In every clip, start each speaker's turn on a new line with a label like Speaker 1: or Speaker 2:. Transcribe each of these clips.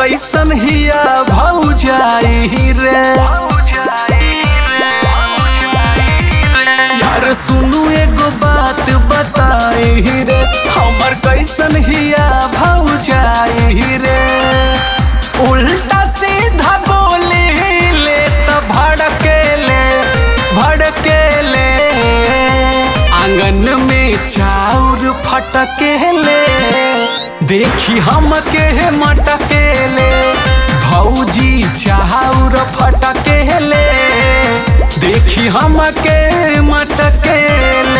Speaker 1: कैसन हिया भौजाई रे यार सुनू एगो बात बताई रे हमर कैसन हिया भौजाई रे उल्टा सीधा बोले ले त भड़के ले भड़के ले आंगन में चाउर फटके ले देखी हम के मटके ले भौजी चाउर फटके ले देखी हम के मटके ले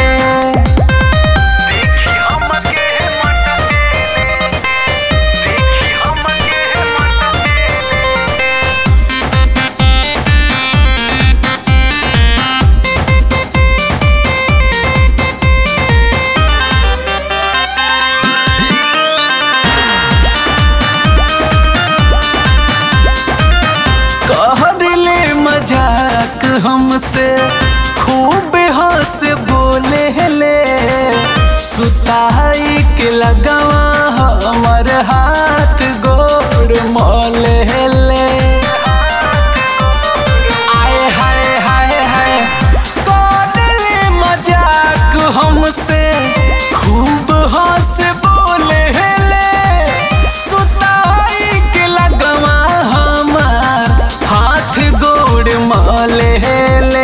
Speaker 1: कह दिले मजाक हमसे खूब हंस बोले ले सुताई के लगवा हमर हाथ गोड़ मोले ले आए हाय हाय हाय कह दिले मजाक हमसे खूब हंस बोले ले सुताई के लगवा हमार हाथ गोड़ मले ले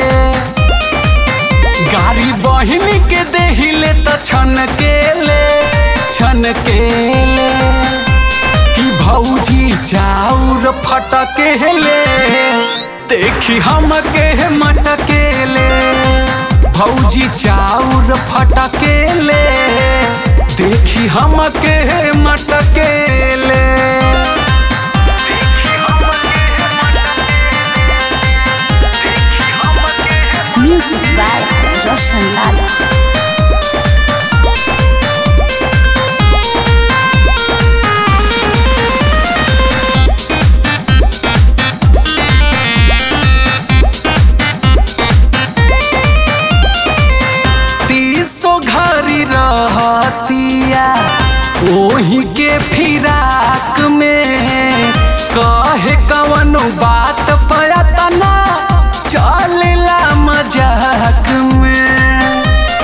Speaker 1: गाड़ी बहिन के देहिले त छन के ले छन के ले कि भौजी चाउर फटके ले देखी हम के मटके ले भौजी चाउर फटके ले देखी हम के मटके ले
Speaker 2: Music by Roshan Lala.
Speaker 1: तीसो घरी रहतिया ओही के फिराक में कहे कवनो बात पयतना चलेला मजाक में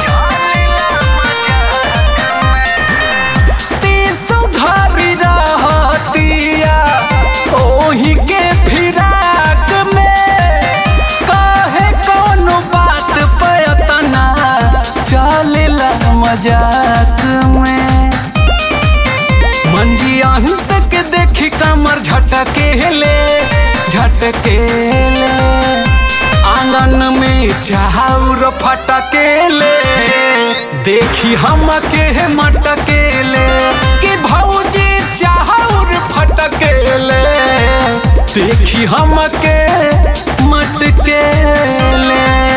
Speaker 1: तीसो घरी रहतिया ओही के फिराक में कहे कौनो बात पयतना चलेला मजाक में मंजी अंश के देखी कमर झटके ले झटके ले आंगन में चाउर फटके ले देखी हम के मटके ले कि भौजी चाउर फटके ले देखी हम के मटके ले